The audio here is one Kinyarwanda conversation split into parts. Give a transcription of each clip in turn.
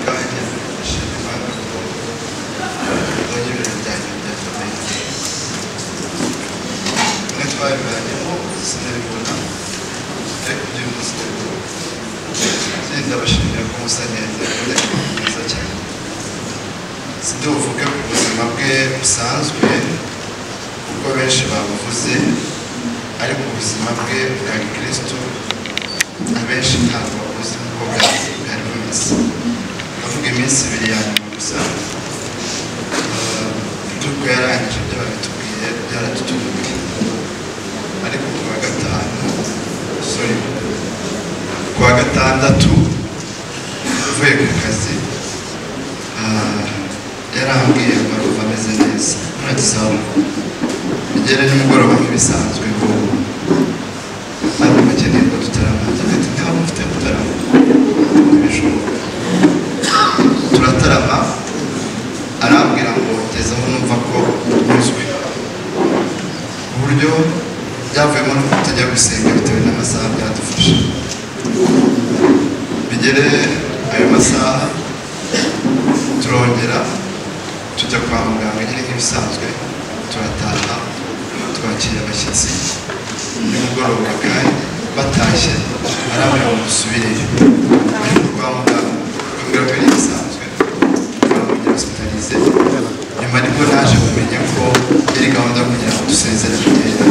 Gayet yakın. Şimdi ben de Ödül ödüllerinde tabii. Lütfen verdim. O sizleri buradan. Tek ödülümüz de bu. Senin de başında konser niyetlerinde yazacak. Siz de ufuk yok. Ubuzima bwe busanzwe kuko benshi babuvuze ariko ubuzima bwe bwa kristo abenshi ntabwo babuze uko bwari bwari bumeze avuga iminsi ibiri ya nyuma gusa iduka yarangije ibyo babitubwiye byaradutunguye ariko ku wa gatanu sorry ku wa gatandatu uvuye ku kazi ah, yarambwiye ngo arumva ameze neza nuragizaho bigere nimugoroba nk'ibisanzwe ko ari bakeneye ko tutaramanza ati ntabwo mfite mutarama ntibishoboka turatarama arambwira ngo ngeze aho numva ko uzwi ku buryo byavuyemo nuko tujya gusenga bitewe n'amasaha byadufashe bigere ayo masaha turongera tujya kwa muganga nyine nk'ibisanzwe turataha twakira abashyitsi nimugoroba kandi batashye arambwira ngo dusubireyo kwa muganga kubwira ko ari ibisanzwe twamujya hospitalize nyuma nibwo naje kumenya ko yari gahunda yo kugira ngo dusezere kugenda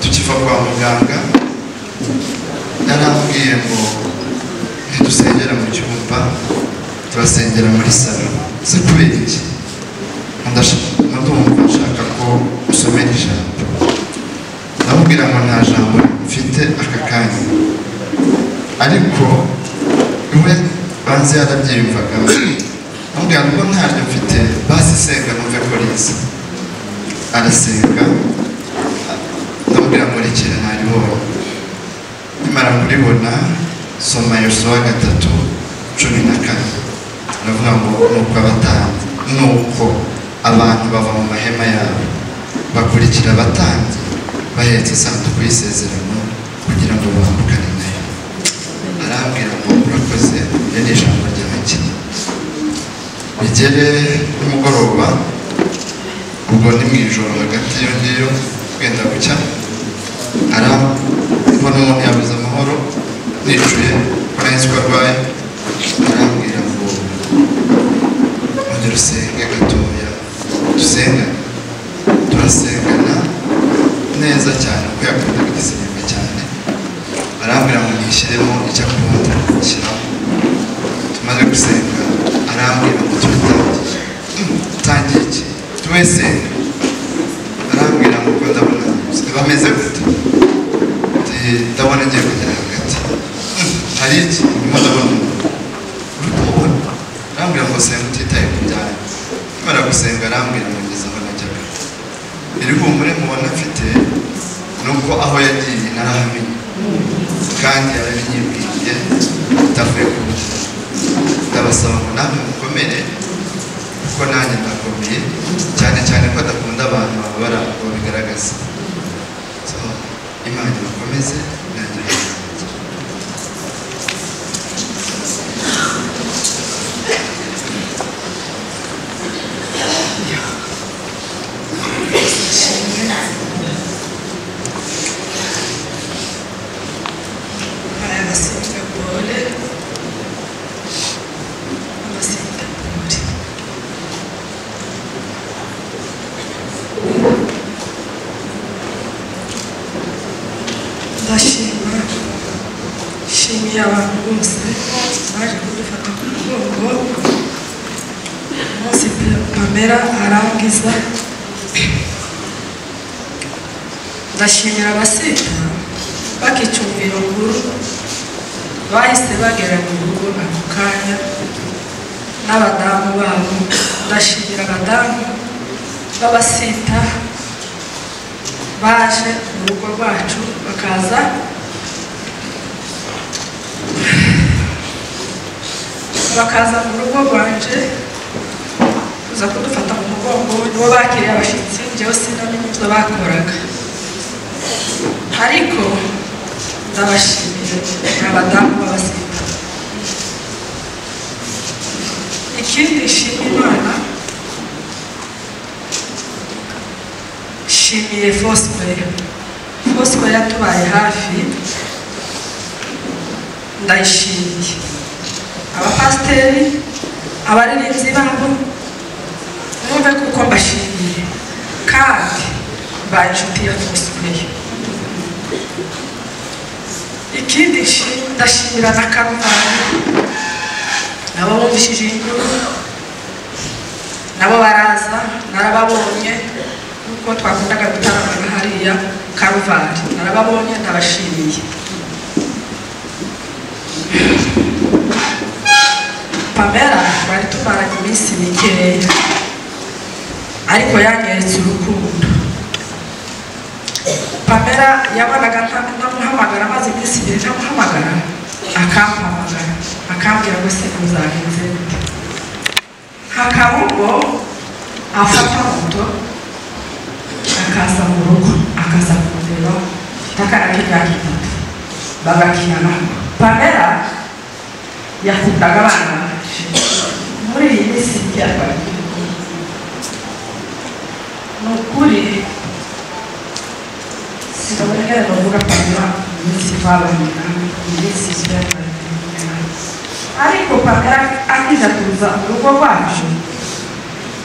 tukiva kwa muganga yarambwiye ngo ntidusengera mu cyumba turasengera muri salo se kubera iki ndumva nshaka ko usomera ijambo ndamubwira ngo nta jambo mfite aka kanya ariko iwe banze yarabyiyumvaga ndamubwira ngo ntaryo mfite basi senga numve ko riza arasenga ndamubwira ngo rekera ntaribona nimara kuribona soma yosuwa gatatu cumi na kane aravuga ngo nuko abatambyi nuko abantu bava mu mahema yabo bakurikira abatambyi bahetse isanduku y'isezerano kugira ngo bambukane nayo arambwira ngo murakoze ryo ni ijambo ryanjye bigere nimugoroba ubwo ni mu ijoro hagati y'iyo ngiyo wenda gucya arambona umuntu yabuze amahoro nicuye ko nahise ko arwaye arambwira ngo ongera usenge gatoya dusenga turasengana neza cyane kuko yakundaga igisenga cyane arambwira ngo nishyiremo icyo akunda gushyiraho tumaze gusenga arambwira ngo turatangiye tangiye iki tuwesenga arambwira ngo uko ndabona bameze gute Ati, ndabona ngiye kugera hagati hari iki ndimo ndabona umuntu uri kumubona arambwira ngo senga utitaye ku byanyu nimara gusenga arambwira ngo ngeze aho najyaga iri humure mubona mfite ni uko aho yagiye narahamenye kandi yarabinyibwiye atavuye ku mutima ndabasaba ngo namwe mukomere kuko nanjye ndakomeye cyane cyane ko adakunda abantu bababara ngo bigaragaza so imana bakomeze nanjye bakomeze Abasindagore, abasindagore, ndashima nshimiye abantu bose baje kudufata ku mugongo umunsi pamela arangiza ndashimira abasita bakicumbira ubururu bahise bagera mu rugo ako kanya n'abadamu babo ndashimira abadamu b'abasita baje mu rugo rwacu bakaza bakaza mu rugo rwanje bakiriye abashyitsi njyewe sinamenye ibyo bakoraga ariko ndabashimiye abadamu b'abasirikare ikindi nshima imana nshimiye fosikwere fosikwere yatubaye hafi ndayishimiye abapasiteri abaririmbyi babo mwumve kuko mbashimiye kandi mbaye inshuti ya fosikwere ikindi nshi- ndashimira na karuvani nabo bumvishije inkuru nabo baraza narababonye kuko twakundaga gutaramana hariya karuvani narababonye ndabashimiye pamela twari tumaranye iminsi mikeya ariko yanyeretse urukundo pamela yabonaga nta- ntamuhamagara amaze iminsi ibiri ntamuhamagara akampamagara akambwira ngo se uzagenze gute hakarugo afata moto akaza mu rugo akaza kumureba akana k'imyaka itatu bagakina pamela yakundaga abana benshi. muri iyi minsi byatwaye ni ukuri sinabonera bavuga pamela mu minsi twabanye nawe mu minsi byatwaye ariko pamela akiza kuza mu rugo rwacu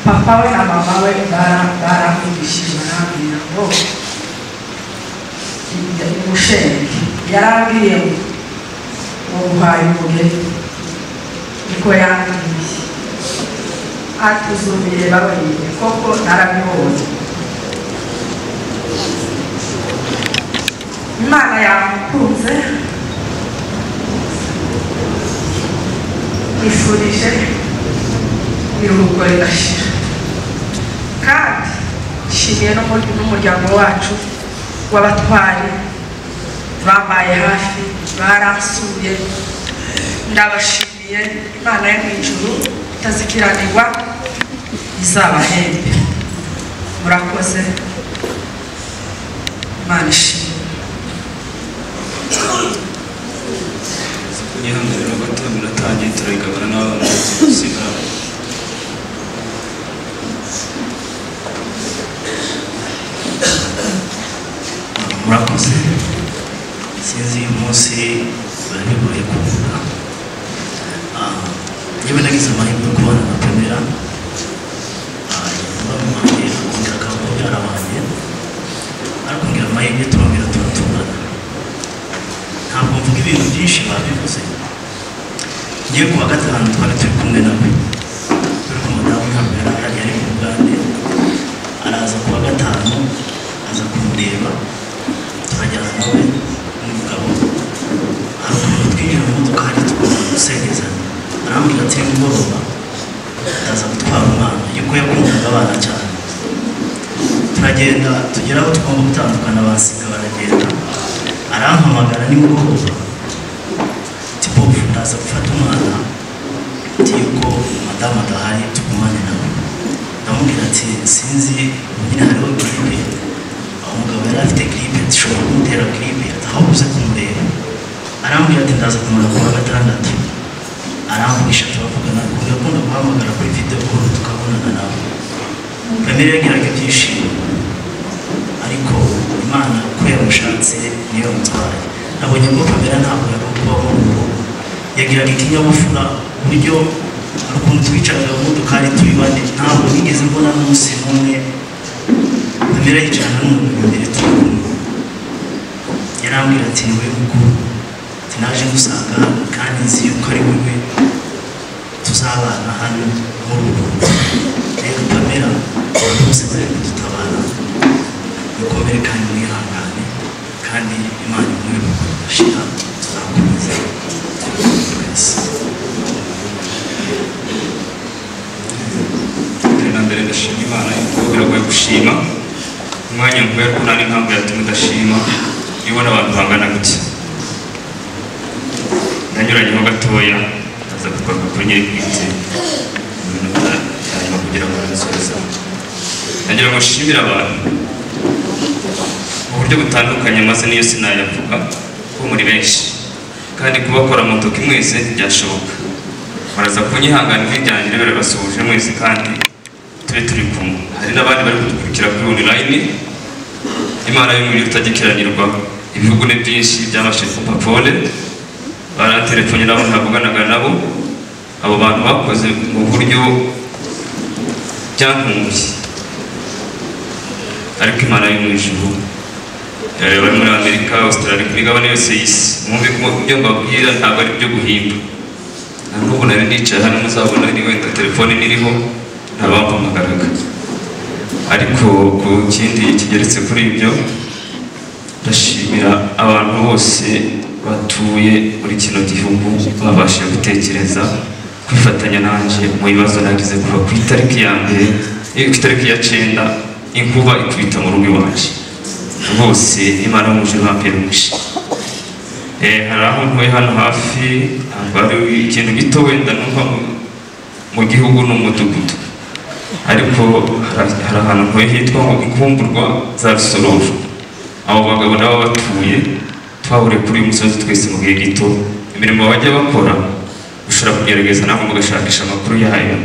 papa we na mama we bara- baramvugishije barambwira ngo umushenge yarambwiye ngo uguhaye umugeni niko yambwiye ati uzumire babayiye koko narabibonye imana yamukunze ifurije iruhuko ridashira kandi nshimiye n'umur- n'umuryango wacu w'abatwari bambaye hafi baransuye ndabashimiye imana yo mu ijuru itazikiranirwa izabahembe murakoze imana ishimwe yihanganira gato biratangiye turayigabana n'abana gusigara murakoze sinzi uyu munsi barabigoye kuvuga Ah, yewe nagize amahirwe yo kubana na pamela bamuhaye akongera akaba mubyara wanjye arakongera amahirwe turongera turatungana ntabwo mvuga ibintu byinshi babivuze ngiye kuwa gatanu twari turi kumwe nawe turi ku mudamu ntabwo yari ahari yari mu bugande araza kuwa gatanu aza kumureba turajyana nawe n'umugabo harukuntu twinjira mu modoka hari tugomba gusengeza arambwira ati nimugoroba ndaza gutwara umwana yuko yakundaga abana cyane turagenda tugera aho tugomba gutandukana basiga baragenda arampamagara nimugoroba tibovu ndaza gufata umwana ati yuko madamu adahari tugumane nawe ndamubwira ati sinzi nyine hariho giripe aho umugabo yari afite giripe dushobora kumutera giripe aho uze kumureba arambwira ati ndaza kumara kuwa gatandatu aramvugisha turavugana ukuntu akunda guhamagara kuri videwo kuru tukabonana nawe kamere yagiraga ibyishimo ariko imana uko yamushatse niyo yamutwaye nabonye ko kamera ntabwo yagomba kubaho mu rugo yagiraga ikinyabupfura ku buryo hari ukuntu twicaraga mu modokari turi bane ntabwo nigeze mbona n'umunsi n'umwe kamera yicarana n'umuntu imbere turi kumwe yarambwira ati ni wowe mukuru ati naje ngusanga hano kandi nzi yuko ari wowe tuzabana hano muri ubu rero kamera abantu bose bari kudutabara mukomere kandi mwihangane kandi imana imwe bashira tuzakomeza twese mbere na mbere ndashima imana yuko biragoye gushima umwanya mvuye ko nari ntabwo yatuma udashima iyo ubona abantu bangana gutya ndanyuranyeho gatoya aza kugaruka kuri nyiri bwite ibintu byanyuma kugira ngo nabisoze nagira ngo nshimire abantu uburyo butandukanye maze niyo sinayavuga kuko muri benshi kandi kubakora mutuka imwese byashoboka baraza kunyihangana nk'ibyanjye rero basubuje mwese kandi tube turi kumwe hari n'abandi bari kudukurikira kuri online imana y'umuriro utagikiranirwa ibihugu ni byinshi byabashije kumva pole baratelefone nabo ntavuganaga nabo abo bantu bakoze mu buryo byankunguye ariko imana yo mu ijuru eh, bari muri amerika australia kuri gabane yose y'isi mwumve ko ibyo mbabwira ntabwo ari ibyo guhimba na n'ubu nari nicaye hano muzabona ni wenda telefone niriho ntabampamagaraga ariko ku kindi kigeretse kuri ibyo ndashimira abantu bose batuye muri kino gihugu babashije gutekereza kwifatanya nanjye mu bibazo nagize kuva ku itariki ya mbere eh, ku itariki ya cyenda inkuba ikubita mu rugo iwacu rwose imana yo mu ijuru hampera umugisha Eh, hari aho ntuye hano hafi ntabwo hari ikintu gito wenda numva mu- mu gihugu ni umudugudu ariko hari hari ahantu ntuye hitwa ngo inkumburwa za rusororo abo bagabo nabo batuye twahuriye kuri uyu musozi twese mu gihe gito imirimo bajya bakora ushobora kugerageza nawe mugashakisha amakuru yayo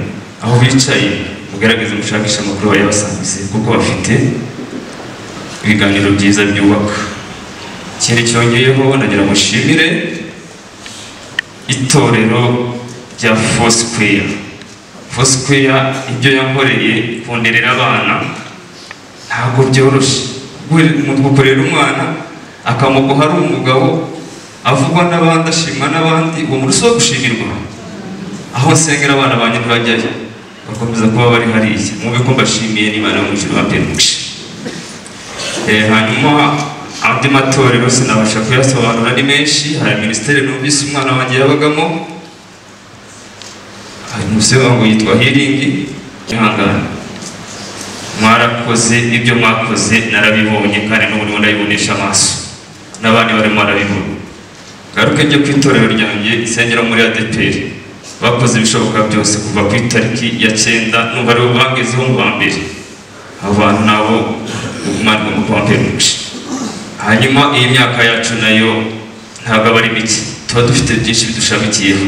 aho bicaye mugerageze mushakishe amakuru bayabasangize kuko bafite ibiganiro byiza byubaka ikindi cyongeyeho nagira ngo nshimire itorero rya Foursquare Foursquare ibyo yankoreye kunderera abana ntabwo byoroshye Guhera- mu gukorera umwana akamuguha ari umugabo avugwa n'abandi ashimwa n'abandi uwo muntu si uwo gushimirwa aho nsengera abana banjye ntibajyayo bakomeza kuba bari hariya mwumve ko mbashimiye n'imana yo mu ijuru bampera umugisha Eh, hanyuma andi matorero sinabasha kuyasobanura ni menshi hari minisiteri numvise umwana wanjye yabagamo hari umusore wangu yitwa hiringi ihangane mwarakoze ibyo mwakoze narabibonye kandi n'ubu ndimo ndabibonesha amaso n'abandi barimo barabibona ngaruke njye ku itorero ryanjye nsengera muri adeperi bakoze ibishoboka byose kuva ku itariki ya cyenda n'ubu aribo bagezeho mu ba mbere abo bantu nabo umwarimu mukobwa mwinshi hanyuma iyi myaka yacu nayo ntabwo aba ari mike tuba dufite byinshi bidushamikiyeho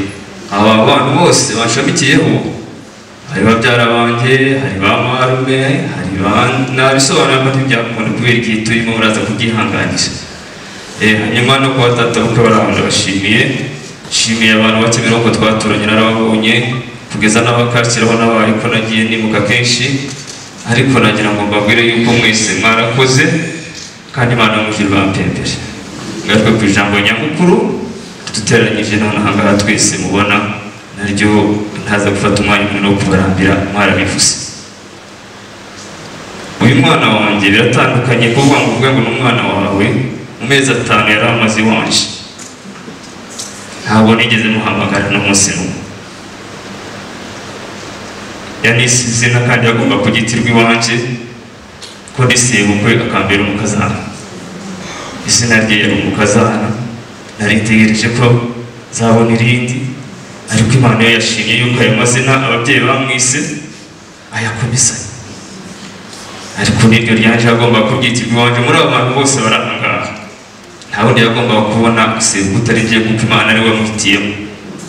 aba bantu bose bashamikiyeho hari babyara banjye hari ba marume hari ba nabisobanura ko ntibyakunda kubera igihe turimo muraza kubyihanganisha Eh, hanyuma no kuba data bukwe bari ahantu ndabashimiye nshimiye abantu bake birongo twaturanye narababonye kugeza n'abakakiraho n'abaye ko nagiye nimuka kenshi ariko nagira ngo mbabwire yuko mwese mwarakoze kandi imana mujye bampembere ngaruke ku ijambo nyamukuru duteranyije none aha ngaha twese mubona naryo ntaza gufata umwanya umwe wo kubarambira mwarabivuze uyu mwana wanjye biratandukanye kuvuga ngo uvuge ngo ni umwana wawe mu mezi atanu yari amaze iwanje ntabwo nigeze muhamagara n'umunsi n'umwe yanisize n'akandi agomba kugitirwa iwanje ko ndisiye bukwe akambera umukazana izina rye yari umukazana naritegereje ko zabona irindi ariko imana yo yashimye yuko ayo mazina ababyeyi bamwise ayakomezanya ariko n'iryo ryanje agomba kubyitirwa iwanje muri abo bantu bose bari aha ngaha nta wundi yagombaga kubona usibye utari ngiye kuko imana ariwe wamwitiyemo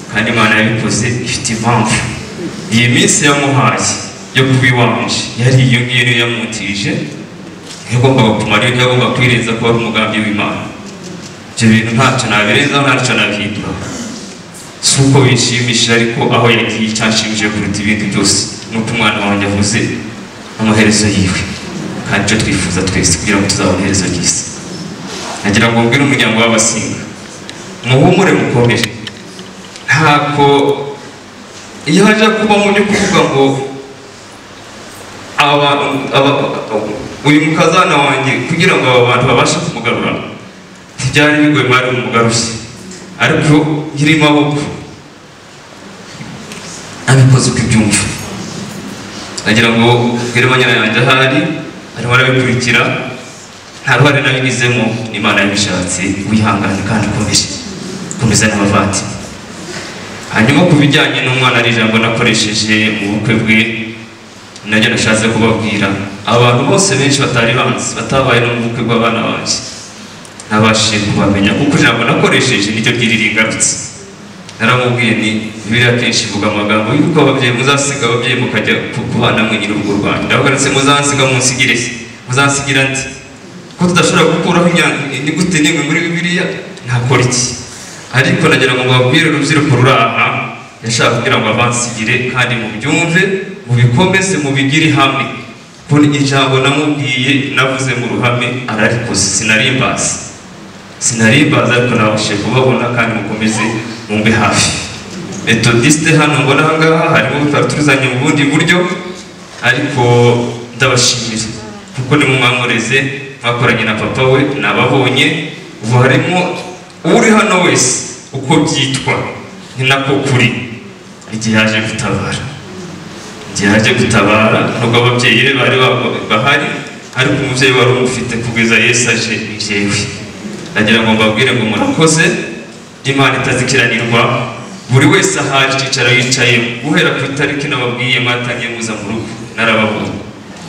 kandi imana yabikoze ifite impamvu iyi minsi yamuhaye yo kuba iwanje yari iyo ngiyo yamutije yagombaga kumara iyo yagombaga kwirenza kuba ari umugambi w'imana ibyo bintu ntacyo nabirenzaho ntacyo nabihinduraho si uko bishimishije ariko aho yagiye cyanshimishije kuruta ibindi byose nuko umwana wanjye avuze amaherezo yiwe kandi icyo twifuza twese kugira ngo tuzabone iherezo ry'isi nagira ngo mbwire umuryango w'abasinga muhumure mukomere ntabwo iyo haje kubamo byo kuvuga ngo aba- aba- uyu mukazana wanjye kugira ngo aba bantu babashe kumugarura ntibyari bigoye mwari umugarushye ariko nyiri maboko abikoze uko ibyumva nagira ngo mbwire banyana yanjye ahari arimo arabikurikira nta ruhare nabigizemo n'imana yabishatse wihangane kandi ukomeje komeza n'abavandimwe hanyuma ku bijyanye n'umwana ari ijambo nakoresheje mu bukwe bwe nabyo nashatse kubabwira abantu bose benshi batari banzi batabaye no mu bukwe bw'abana banjye nabashije kubamenya kuko ijambo nakoresheje niryo ryiri ringarutse naramubwiye ni biriya kenshi ivuga amagambo y'uko ababyeyi muzasiga ababyeyi mukajya ku- kubana mwe nyiri urwo rwanjye ndabagarutse muzansiga munsigire muzansigira nde ko tudashobora gukuraho imyanda inyuguti n'imwe muri bibiliya ntakora iki ariko nagira ngo mbabwire urubyiruko ruri aha yashaka kugira ngo abansigire kandi mubyumve mubikomeze mubigire hamwe ko ijambo namubwiye navuze mu ruhame ararikoze sinarimbaza sinarimbaza ariko nabashije kubabona kandi mukomeze mumbe hafi metodiste hano mbona aha ngaha harimo tutaturizanye mu bundi buryo ariko ndabashimira kuko ni mwamureze mwakoranye na papa we nababonye ubu harimo uri hano wese uko byitwa ni nako kuri igihe yaje gutabara igihe yaje gutabara nubwo ababyeyi be bari ba- bahari ariko umubyeyi wari umufite kugeza yesu aje ni jewe ndagira ngo mbabwire ngo murakoze imana itazikiranirwa buri wese ahaje icyicaro yicaye guhera ku itariki nababwiye mwatangiye muza mu rugo narababonye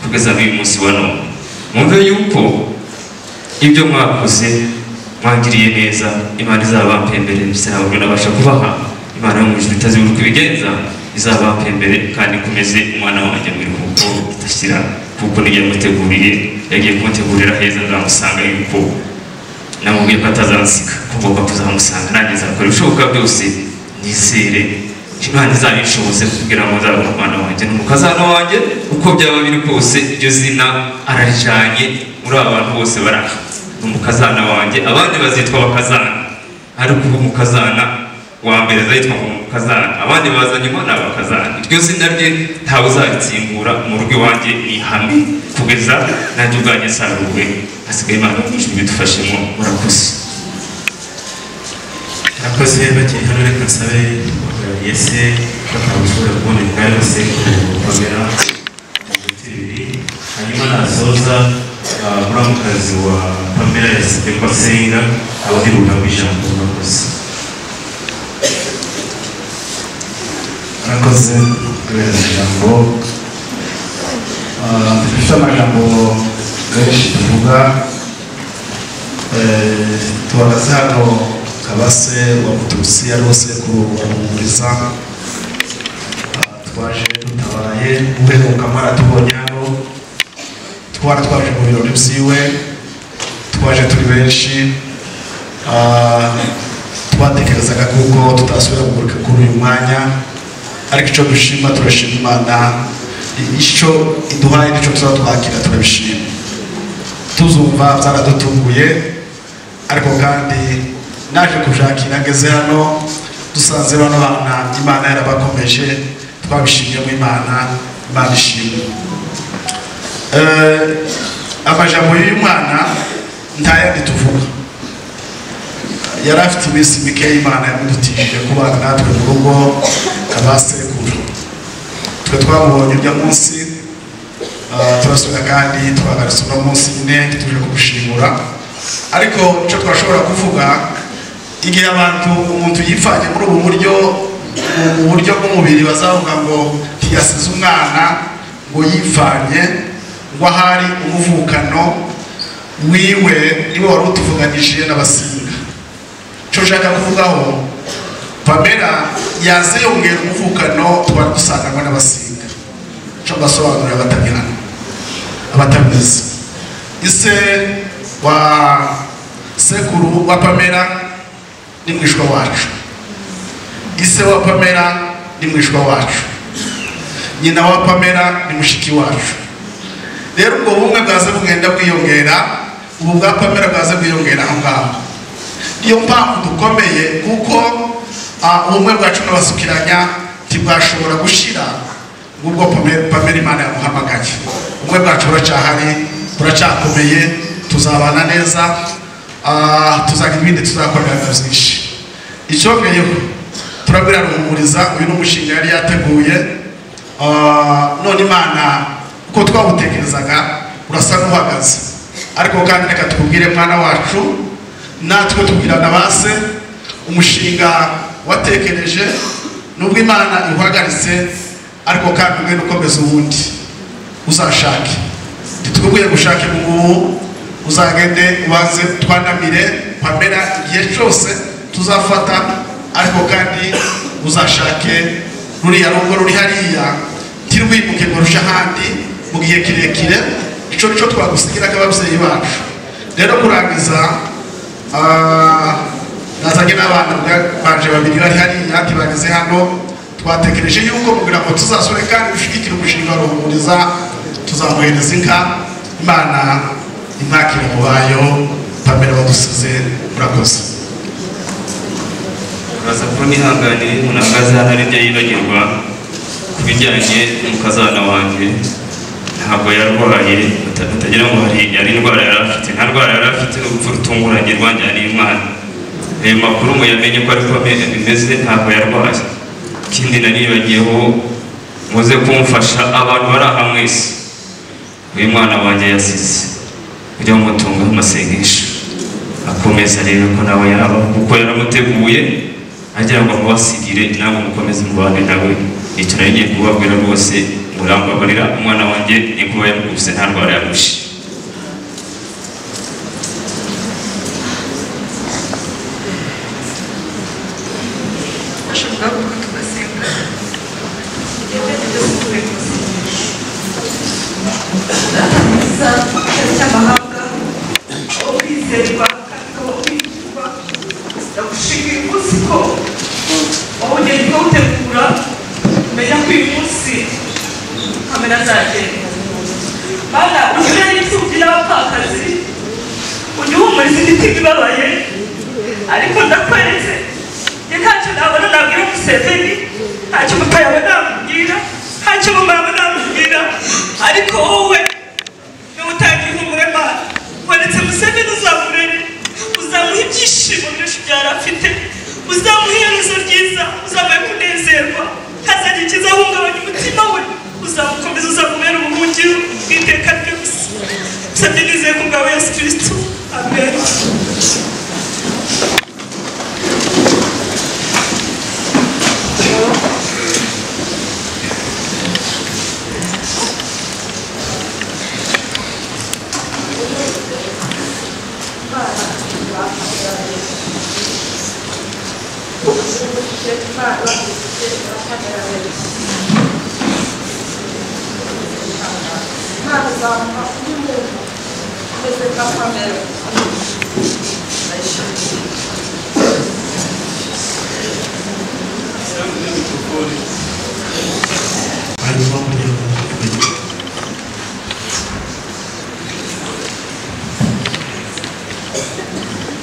kugeza n'uyu munsi wa none mwumve yuko ibyo mwakoze mwangiriye neza imana izabapembere sinabwo nabasha kubaha imana yo mu ijuru itazi uburyo ibigenza izabapembere kandi ikomeze umwana wanjye mu biruhuko idashyira kuko nibyo yamuteguriye yagiye kumutegurira heza nzamusanga yuko namubwiye ko atazansiga ko ngomba kuzamusanga nanjye nzakora ibishoboka byose nizere imana izabishoboze kugira ngo nzabone umwana wanjye n'umukazana wanjye uko byaba biri kose iryo zina ararijyanye muri aba bantu bose baraha ni umukazana wanjye abandi bazitwa abakazana ariko ubu umukazana wa mbere azitwa ngo umukazana abandi bazanye umwana abakazana iryo zina rye ntawe uzaritsingura mu rugo iwanjye ni ihame kugeza nanjye ubwanjye saruwe hasigaye imana ijwi bidufashemo murakoze abakozi bakiri hano reka nsabe yese batamushobora kubona imbwa yose gukomera mu biti bibiri hanyuma nasoza ah, muramukazi wa pamela yasabye ko asenga abadiruka mu ijambo murakoze murakoze kubera ijambo Ah, dufite amagambo menshi tuvuga Eh, tubabaze hano kabase wa mutusi yari usekuru wa ruhumuriza Ah, twaje dutabaye uherukamo aratubonye hano twari twaje mu birori byiwe twaje turi benshi Ah, twatekerezaga kuko tutasubira kuguruka kuri uyu mwanya ariko icyo dushima turashima imana icyo iduhaye n'icyo tuba twakira turabishima tuzumva byaradutunguye ariko kandi naje kushakira ngeze hano dusanze bano bana imana yarabakomeje twabishimiyemo imana imana ishimwe Eh, amajambo y'uyu mwana ntayandi tuvuga yari afite iminsi mike imana yamudutishije kubana natwe mu rugo abasekuru twe twamubonye uno munsi ah, turasura kandi twagarutse uno munsi nyine tuje kumushimura ariko icyo twashobora kuvuga igihe abantu umuntu yipfanye muri ubu buryo mu- mu buryo bw'umubiri bazavuga ngo ntiyasize umwana ngo yipfanye ngo ahari umuvukano wiwe niwe wari utuvuganishije n'abasinga icyo ushaka kuvugaho pamela yaze yongera umuvukano twari dusanganywe n'abasinga icyo mbasobanurira abatabihano abatabizi ise wa sekuru wa pamela ni mwishwa wacu ise wa pamela ni mwishwa wacu nyina wa pamela ni mushiki wacu rero ubwo bumwe bwaze bugenda bwiyongera ubu bwa pamela bwaze bwiyongera aho ngaho niyo mpamvu dukomeye kuko ah, ubumwe bwacu n'abasukiranya ntibwashobora gushira ngubwo Pame- pamela imana yamuhamagaye ubumwe bwacu buracyahari buracyakomeye tuzabana neza ah, tuzagira ibindi tuzakorera biba byinshi icyongeyeho turabwira ruhumuriza uyu ni umushinga yari yateguye Ah, none imana uko twawutekerezaga urasa n'uhagaze ariko kandi reka tubwire mwana wacu natwe tubwirana ba se umushinga watekereje nubwo imana iwuhagaritse ariko kandi umwe ukomeza uwundi uzashake ntitubibwire gushaka imvubu uzagende ubanze twanamire pamera igihe cyose tuzafata ariko kandi uzashake ruriya rugo ruri hariya ntirwimuke ngo rushe ahandi mu gihe kirekire icyo nicyo twagusigira nk'ababyeyi bacu rero kurangiza ah, nazanye n'abana bwa- banje babiri bari hariya ntibageze hano twatekereje yuko kugira ngo tuzasure kandi dushyigikire umushinga wa ruhumuriza tuzamuhereza inka imana impakire mu bayo pamela badusize murakoze uraza ko nihanganiye umuntu ahagaze hano ari byo yibagirwa ku bijyanye n'umukazana wanjye ntabwo yarwaye uta- utagira ngo hari yari indwara yari afite nta ndwara yari afite ni urupfu rutunguranye rwanjyaniye umwana ayo makuru ngo yamenye ko ariko bimeze ntabwo yarwaye ikindi nanibagiyeho muze kumufasha abantu bari aha mwese uyu mwana wanjye yasize ujya mumutunga amasengesho akomeza rero ko nawe yaba kuko yaramuteguye agira ngo mubasigire namwe mukomeze mubane nawe icyo nayo ngiye kubabwira rwose murambabarira umwana wanjye ni kuba yarwubise nta ndwara yarushe bashobora kuba tubasenga datamuza cy'amahanga aho kwizerwa kandi aho kwitwa ndagushimiye umunsi ko wowe ugenda ukawutegura umenya ko uyu munsi kamera azagenda mana ujye uri imfubyi n'abapfakazi ujye uhumuriza imitima ibabaye ariko ndakweretse njye ntacyo nabona nabwira museveni ntacyo umutari yawe namubwira ntacyo umumama we namubwira ariko wowe niwe utangiye ihumure mana weretse museveni uzamurere uzamuha ibyishimo byinshi byari afite uzamuha iherezo ryiza uzamuhe kunezerwa hazajya ikizahungabanya umutima we uzamukomeza uzamubera ubuhungiro bw'iteka ryose nsabye nizeye ku bwawe yesu kirisito amen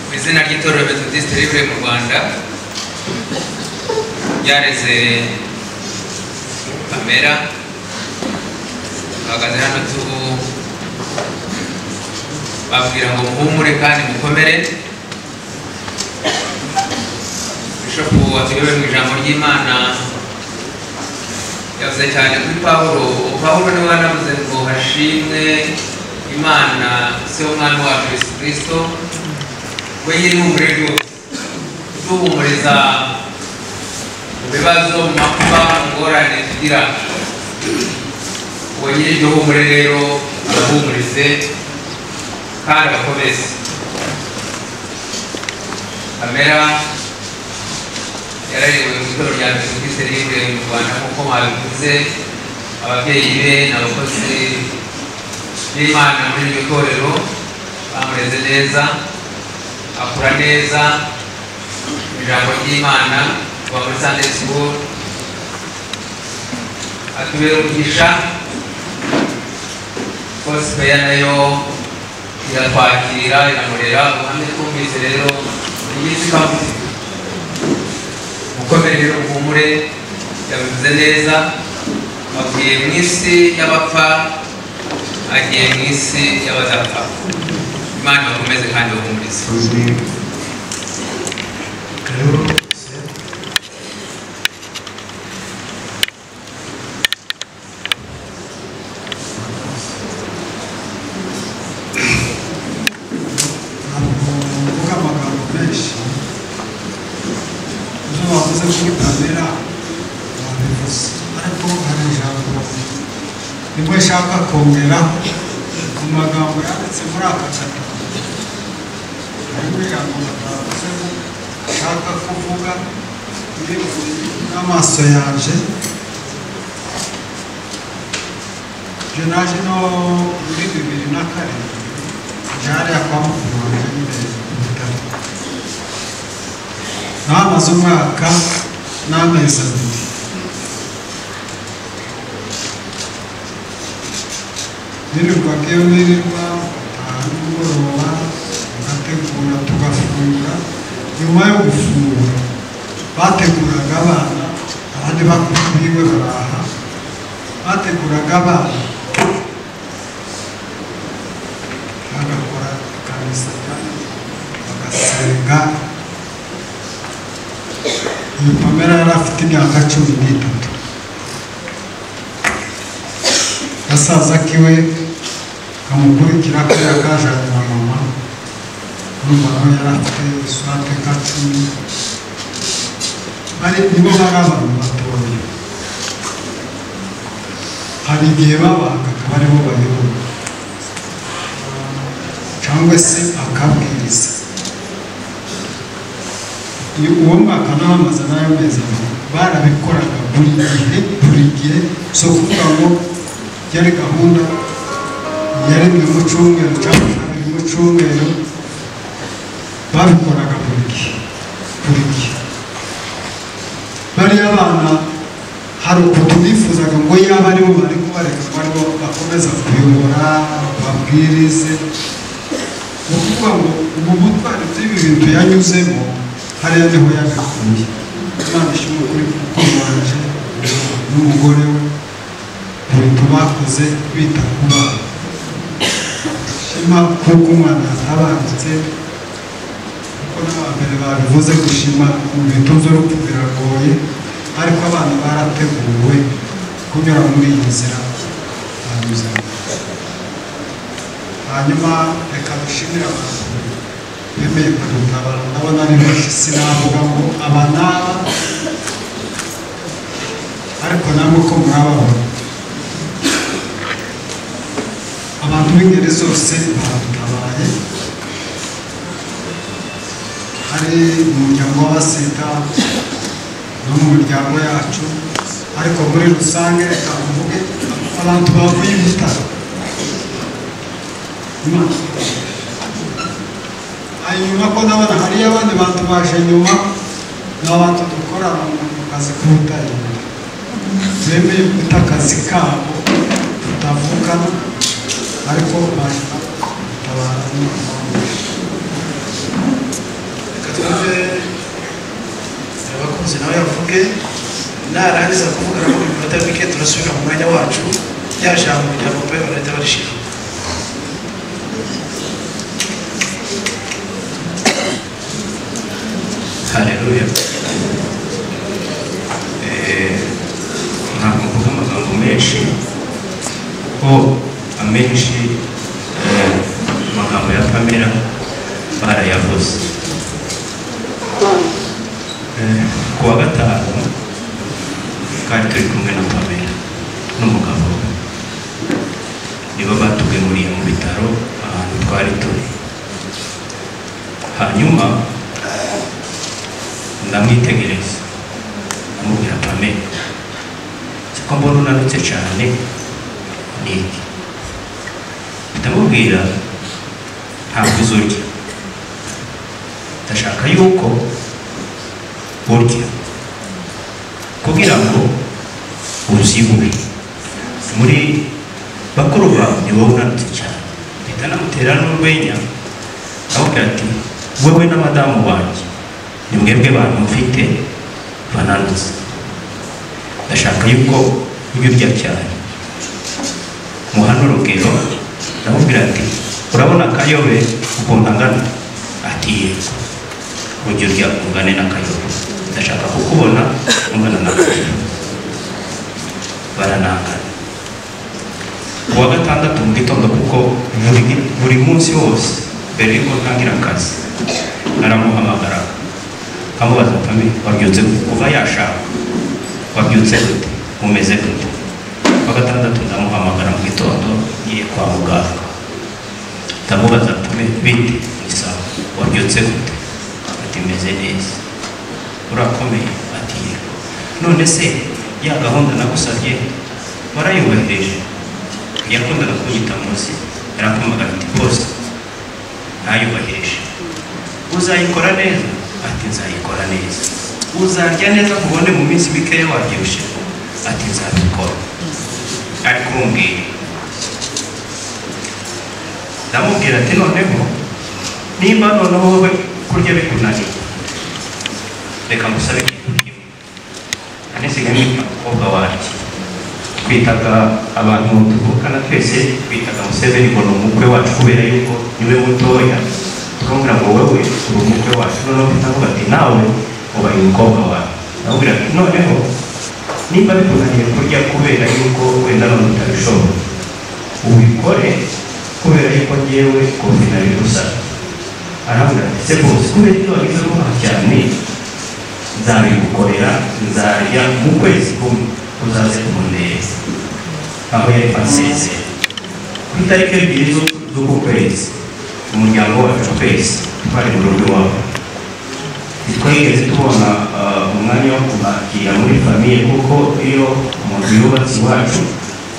mu izina ry'itorero methodiste rivure mu rwanda ryareze pamera bahagaze hano tubu babwira ngo muhumure kandi mukomere bishopu watuyobe mu ijambo ry'imana yavuze cyane kuri pawulo pawulo niwe wanavuze ngo hashimwe imana se w'umwami wacu yesu kirisito we yiri humure ryose duhumuriza mu bibazo mu makuba mu ngorane tugira uwo nyiri iryo humure rero abahumurize kandi abakomeze kamera yararewe mu itorero rya pesikisi ribe mu rwanda nk'uko mwabivuze ababyeyi be n'abakozi b'imana muri iryo torero bamureze neza akura neza mu ijambo ry'imana kuva muri sunday school atubera umugisha gospel nayo iratwakira iramurera ubuhamya twumvise rero ni iminsi ibaho mukomere rero muhumure yabivuze neza avuye mu isi y'abapfa agiye mu isi y'abadapfa imana bakomeze kandi bahumurize kuvuga amagambo menshi ibyo bavuze kuri kamera babivuze ariko hari ijambo nibwo nshaka kongeraho mu magambo yanditse muri aka gatabo harimo ijambo bavuze ngo nshaka kuvuga biri n'amaso yanjye ibyo naje no muri bibiri na kane hariya kwa mukuru wanjye nyine mu bitaro nahamaze umwaka n'amezi abiri nirirwaga iyo nirirwa nimugoroba ngategura tugafungura nyuma yo gufungura bateguraga abana abandi bakuriwe baraha bateguraga abana bagakora ikanisa bagasenga uyu pamela yari afite imyaka cumi n'itatu gasaza kiwe kamukurikira kubera kajanye na mama urumva nawe yari afite iswate ka cumi bari nibo bari abantu batoya hari igihe babaga akaba aribo bayoboye cyangwa se akabwiriza iyo uwo mwaka n'abamaze n'ayo mezi abiri barabikoraga buri gihe buri gihe so kuvuga ngo yari gahunda yari buri mu cyumweru cyangwa kabiri mu cyumweru babikoraga buri gihe buri gihe bariya bana hari ukuntu bifuzaga ngo yaba aribo bari kubareka ngo aribo bakomeza kuyobora babwirize ni ukuvuga ngo ubu butwari bw'ibi bintu yanyuzemo hariya niho yagakuye imana ishimwe kuri kuko wanje n'umugore we ibintu bakoze bita ku bana shima kuko umwana yatabangutse kuko n'abambere babivuze gushima mu bintu by'urupfu biragoye ariko abana barateguwe kunyura muri iyi nzira banyuzemo hanyuma reka dushimire abantu bemeye kudutabara ndabona ari benshi sinavuga ngo aba n'aba ariko namwe ko murababona abantu b'ingeri zose badutabaye hari umuryango w'abasita no mu miryango yacu ariko muri rusange reka mvuge abantu bavuye ibitaro hanyuma ko ndabona hariyo abandi bantu baje nyuma ni abantu dukorana mu kazi k'ubutare bemeye guta akazi kabo tutavukana ariko baje abantu reka twumve abakunzi nawe yavuge narangiza kuvuga na mu minota mike turasubira mu mwanya wacu rya jambo rya bope barahita barishima haleluya Eh, ntabwo mvuga amagambo menshi kuko amenshi eh, amagambo ya pamela barayavuze Eh, ku wa gatanu kandi turi kumwe na pamela n'umugabo we nibo batugemuriye mu bitaro ahantu twari turi hanyuma ndamwitegereza amubwira pamela ko mbona unanutse cyane ni iki ndamubwira ntabwo uzurya ndashaka yuko urya kugira ngo uzibure muri bakuru bawe ni wowe unanutse cyane mpita namutera n'urwenya amubwira ati wowe na madamu wanjye ni mwebwe bantu mfite bananutse ndashaka yuko ujya urya cyane muhana urugero ndamubwira ati urabona akayobe ukuntu angana ati yego ujya urya ungane n'akayobe ndashaka kukubona ungana n'akayobe baranangana ku wa gatandatu mu gitondo kuko buri- buri munsi wose mbere y'uko ntangira akazi naramuhamagaraga amubaza pami wabyutse gute?" kuva yashaka wabyutse gute umeze gute wa gatandatu ndamuhamagara kwa muganga ndamubaza atume bite isaha wabyutse gute ati meze neza urakomeye ati yego none se ya gahunda nagusabye warayubahirije yakundaga kunyita munsi yarakumvaga ati bose ntayubahirije uzayikora neza ati nzayikora neza uzarya neza kubone mu minsi mikeya wabyibushye ati nzabikora ariko urumbwira ndamubwira ati noneho nimba noneho wowe kurya bikunaniye reka ngusabe ikintu kimwe anisigaye mwita umukobwa wanjye twitaga abantu tuvukana twese twitaga museveni ngo ni umukwe wacu kubera yuko niwe mutoya tukamubwira ngo wowe uri umukwe wacu noneho tutavuga ati nawe ubaye umukobwa wawe ndamubwira ati noneho nimba bikunaniye kurya kubera yuko wenda none utabishobora ubikore kubera yuko ngewe covid nabigusaba arambwira ati se rwose kubera ibyo wagize vuba cyane nzabigukorera nzarya mu kwezi kumwe uzaze kumundeba aho yari asezeye ku itariki ebyiri z'uku- z'uku kwezi umuryango wacu twese twari mu rugo iwabo ntitwigeze tubona ah, umwanya wo kubakira muri famiye kuko iyo umuntu yubatse iwacu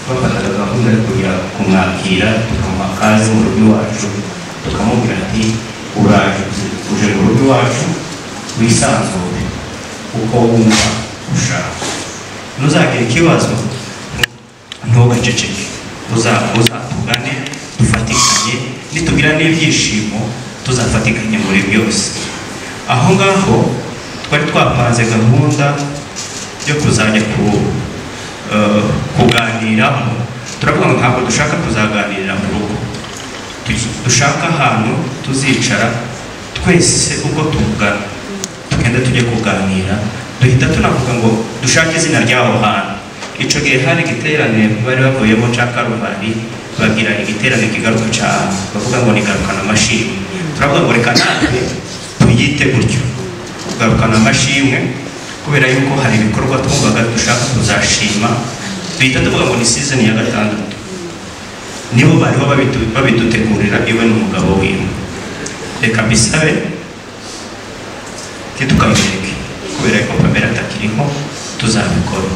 bafataga gahunda yo kujya kumwakira tukamuha kazi mu rugo iwacu tukamubwira ati uraje uje mu rugo iwacu wisanzure uko wumva ushaka ntuzagira ikibazo ntugaceceke uza- uzatugane dufatikanye nitugira n'ibyishimo tuzafatikanye muri byose aho ngaho twari twapanze gahunda yo kuzajya ku eh, kuganiramo turavuga ngo ntabwo dushaka kuzaganirira mu rugo Tu- dushaka ahantu tuzicara twese uko tungana tugenda tujye kuganira duhita tunavuga ngo dushake izina ry'aho hantu icyo gihe hari igiterane bari bavuyemo cya karubari bagira igiterane kigaruka cyane bavuga ngo ni garukana amashimwe turavuga ngo reka natwe tuyite gutyo kugarukana amashimwe kubera yuko hari ibikorwa twumvaga dushaka kuzashima duhita tuvuga ngo ni sizoni ya gatandatu nibo bariho babidu- babidutegurira iwe n'umugabo wiwe reka mbisabe ntitukamwereke kubera ko pamela atakiriho tuzabikora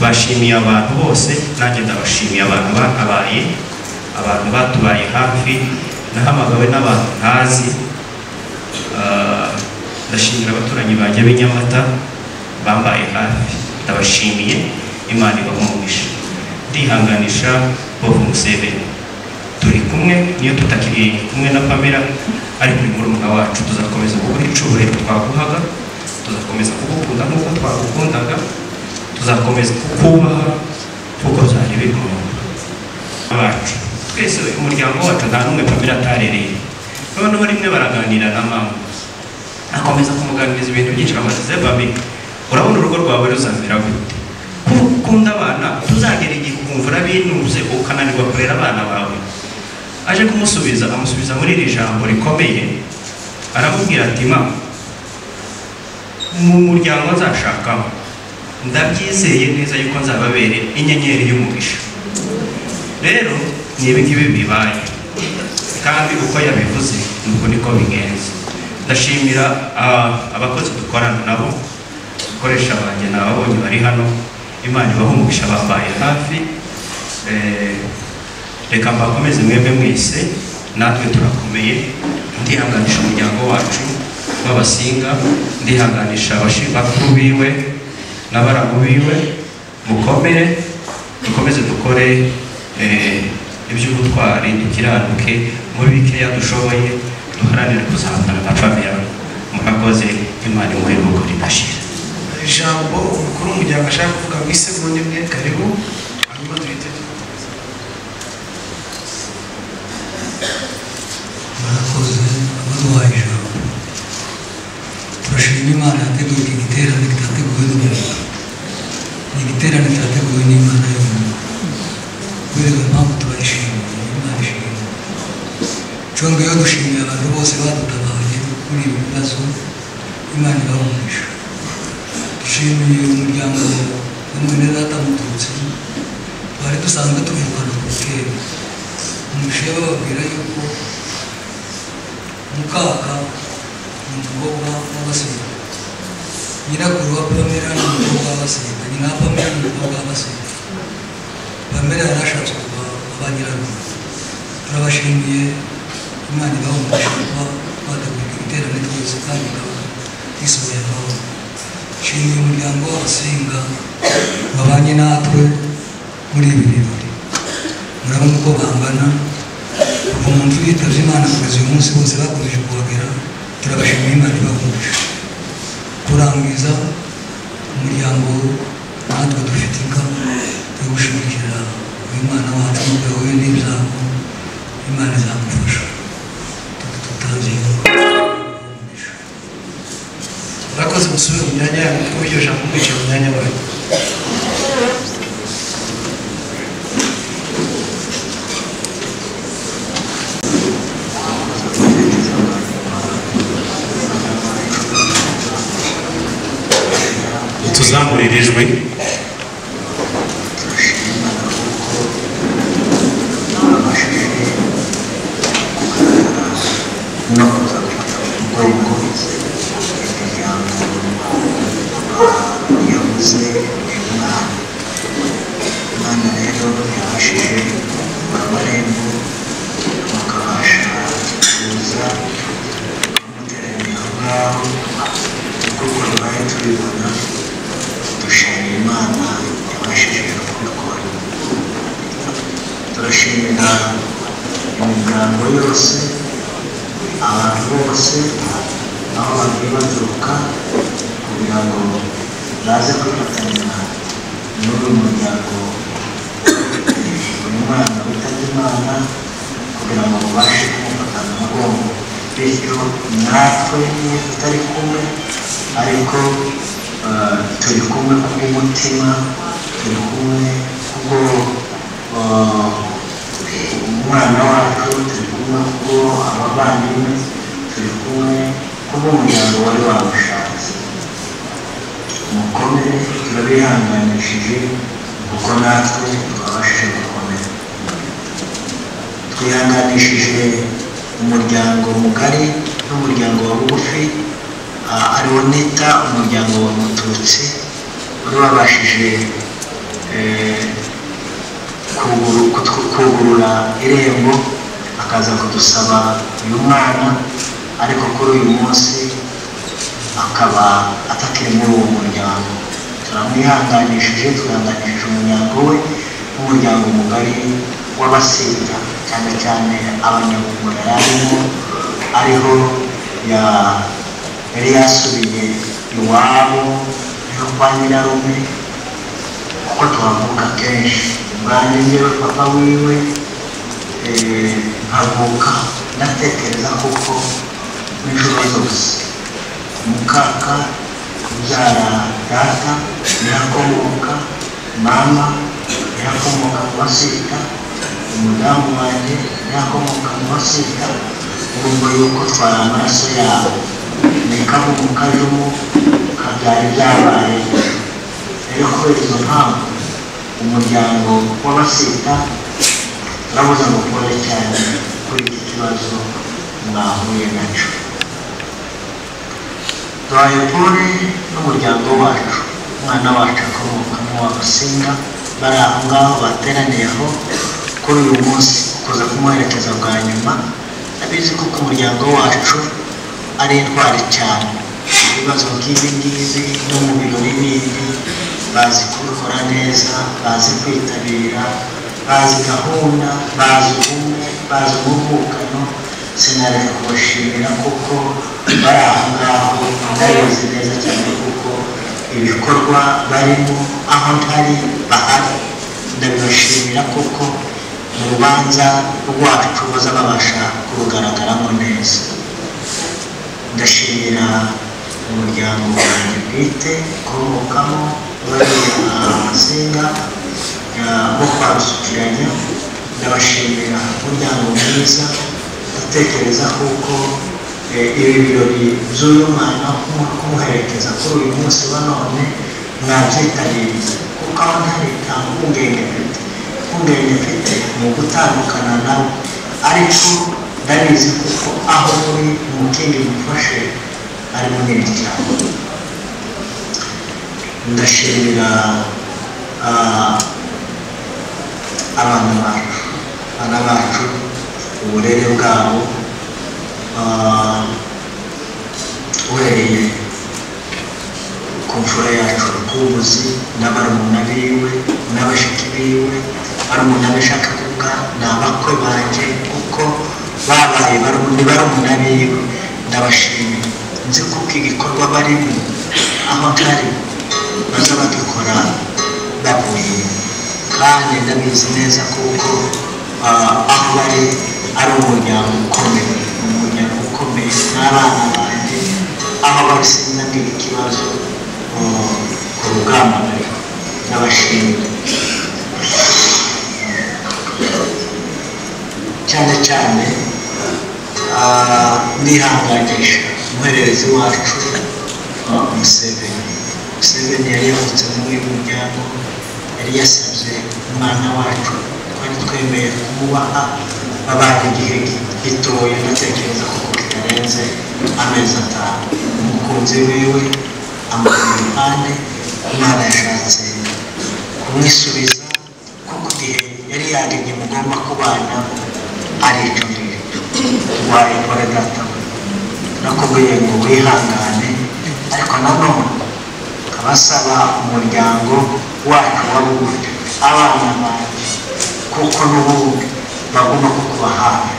bashimiye abantu bose nanjye ndabashimiye abantu batabaye abantu batubaye hafi nahamagawe n'abantu ntazi Ah, ndashimira abaturanyi banjye b'i nyamata bambaye hafi ndabashimiye imana ibaha umugisha ndihanganisha bob museveni turi kumwe niyo tutakiri kumwe na pamela ariko uri murumuna wacu tuzakomeza kuguha icyubahiro twaguhaga tuzakomeza kugukunda nk'uko twagukundaga tuzakomeza kukubaha kuko uzajya ubikunda abacu twese umuryango wacu nta n'umwe pamela atarereye noneho rimwe baraganira na mama akomeza kumuganiriza ibintu byinshi amaze bami urabona urugo rwawe ruzamera gute kuko ukunda abana tuzagera igihe ukumva urabinuze ukananirwa kurera abana bawe aje kumusubiza amusubiza muri iri jambo rikomeye aramubwira ati ma mu muryango nzashakamo ndabyizeye neza yuko nzababere inyenyeri y'umugisha rero ni ibi ngibi bibaye kandi uko yabivuze nuko niko bigenze ndashimira ah, abakozi dukorana nabo abakoresha banjye ni ababonye bari hano imana ibaha umugisha bambaye hafi Eh, reka mbakomeze mwebwe mwese natwe turakomeye ndihanganisha umuryango wacu w'abasinga ndihanganisha abashi- bakuru biwe n'abarabu biwe mukomere dukomeze dukore eh, iby'ubutwari dukiranuke muri bikeya dushoboye duharanire kuzahangana na famira murakoze imana imuhe nuko ridashira ijambo umukuru w'umuryango ashaka kuvuga mu isegonda imwe karibu hanyuma duhitemo murakoze abaduhaye ijambo turashima imana yateguye iki giterane kitateguwe n'umuntu ni igiterane cyateguwe n'imana y'umuntu kubera iyo mpamvu turayishimiye imana ishimye cyangwa iyo dushimiye abantu bose badutabaye muri ibi bibazo imana ibahumurisha dushimiye umuryango wa mwene data muturutse twari dusanzwe tuvugana ku kera bababwira yuko mukaka ni umukobwa w'abasenga nyirakuru wa pamela ni umukobwa w'abasenga nyina wa pamela ni umukobwa w'abasenga pamela yari ashatse kuba ba nyirakuru turabashimiye imana ibahumurije kuba bategurira ibiterane twese kandi ikaba isohoye amahoro nshimiye umuryango w'abasenga wabanye natwe muri ibi birori murabona uko bangana kuva mu mvura yitabye imana kugeza uyu munsi bose bakomeje kuhagera turabashimiye imana ibahumurije kurangiza umuryango natwe dufatika yo gushimikira umwana wacu n'ubwo yahuye n'ibyago imana izamufasha tutangiye murakoze musubire mu myanya yanyu kuko iryo jambo mwicaye mu myanya wanyu tuzamurira ijwi yavuze umwana umwana rero yabashije mu kabarembo bakabasha kuza kumuteranya aho ngaho kuko turwaye tubibona dushima imana yabashije kubikora turashimira imiryango yose abantu bose aho bagiye baturuka kugira ngo baze kwifatanya n'uyu muryango uyu mwana witabye imana kugira ngo babashe kumufata mu mugongo bityo natwe niyo tutari kumwe ariko eh, turi kumwe kubw'umutima turi kumwe kubwo eh, umwana wacu turi kumwe kubwo abavandimwe turi kumwe kubw'umuryango wari wamushatse mukomere turabihanganishije kuko natwe twabashije gukomera twihanganishije umuryango mugari n'umuryango wa bugufi ah, ariwo nita umuryango wa mututsi wari wabashije eh, kuguru- kutwu- kugurura irembo akaza kudusaba uyu mwana ariko kuri uyu munsi akaba atakiri muri uwo muryango turamwihanganishije twihanganishije umuryango we nk'umuryango mugari w'abasinda cyane cyane abanyabugura yarimo ariho ya yari yasubiye iwabo yo kwa nyirarume kuko tuhavuka kenshi ubwanjye njyewe papa wiwe eh, nkavuka ndatekereza kuko n'inshuro zose mukaka kubyara data birakomoka mama birakomoka mu basita umudamu wanjye birakomoka mu basita urumva yuko twari amaraso yabo nikamu mu kajumu kabyara ibyabaye rero kubera izo mpamvu umuryango w'abasita urabuze ngo ukore cyane kuri iki kibazo mwahuye nacyo duhaye ukuri n'umuryango wacu umwana wacu akomoka mu w'abasinga bari aho ngaho bateraniye aho kuri uyu munsi kuza kumuherekeza bwa nyuma abizi ko umuryango wacu ari intwari cyane ibibazo nk'ibi ngibi no mu birori bindi bazi kubikora neza bazi kwitabira bazi gahunda bazi ubumwe bazi umuvukano sinareka kubashimira kuko bari aho ngaho ndabizi neza cyane kuko ibikorwa barimo aho ntari bahari ndabibashimira kuko mu rubanza rwacu baza babasha kurugaragaramo neza ndashimira umuryango wanjye bwite ukomokamo babiri abasinga bo kwabisukiranya ndabashimira umuryango mwiza ndatekereza kuko eh, ibi birori by'uyu mwana kumu- kumuherekeza kuri uyu munsi wa none mwabyitabiriye kuko aho ntari nta mpungenge mfite impungenge mfite ni ugutandukana nawe ariko ndabizi kuko aho uri umutima umufashe ari munini cyane ndashimira ah, abana bacu abana bacu uburere bwabo ah, uhereye ku mfura yacu rukumbuzi n'abarumuna biwe n'abashiki biwe barumuna be ashaka kuvuga ni abakwe banjye kuko babaye barumuna barumuna biwe ndabashimiye nzi kuko igikorwa barimo amakari baza bagikora bavuye kandi ndabizi neza kuko ah, aho bari ari umuryango ukomeye umuryango ukomeye n'abana banjye aho bari sinagira ikibazo ah, ku rugamba bari n'abashinzwe cyane cyane ah, nihanganisha umuhererezi wacu ah, Museveni Museveni yari yavutse muri uyu muryango yari yasabye umwana wacu twari twemeye kumubaha babana igihe gitoya ndatekereza ko kitarenze amezi atanu umukunzi wiwe amuri iruhande imana yashatse kumwisubiza kuko igihe yari yaremye mugomba kubana aricumira wayikora datawe nakubwiye ngo wihangane ariko nanone abasaba umuryango wacu wa bugufi abana banjye kuko n'ubundi bagomba kukuba hafi